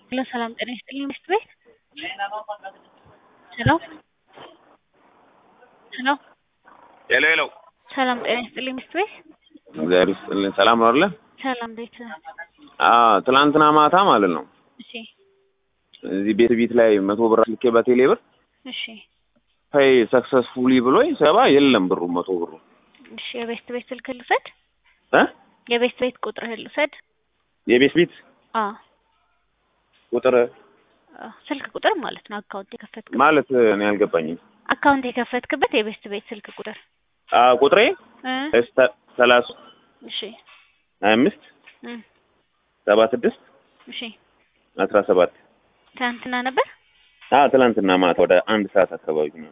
ሄሎ ሰላም ጤና ይስጥልኝ ሚስት ቤት ሄሎ ሄሎ ሄሎ ሄሎ ሰላም ጤና ይስጥልኝ ሚስት ቤት እግዚአብሔር ይስጥልኝ። ሰላም ነው አይደለ? ሰላም እንዴት ነህ? አዎ ትናንትና ማታ ማለት ነው እሺ እዚህ ቤት ቤት ላይ መቶ ብር ልኬ በቴሌ ብር እሺ ፔይ ሰክሰስፉሊ ብሎኝ ሰባ የለም ብሩ መቶ ብሩ እሺ የቤስት ቤት ስልክ ልውሰድ? እ የቤስት ቤት ቁጥርህን ልውሰድ? የቤት ቤት አዎ ቁጥር አዎ፣ ስልክ ቁጥር ማለት ነው። አካውንት የከፈትክበት ማለት እኔ አልገባኝም። አካውንት የከፈትክበት የቤስት ቤት ስልክ ቁጥር አ ቁጥሬ እ እስተ ሰላሳ እሺ ሀያ አምስት እ ሰባ ስድስት እሺ አስራ ሰባት ትናንትና ነበር? አ ትናንትና ማታ ወደ አንድ ሰዓት አካባቢ ነው።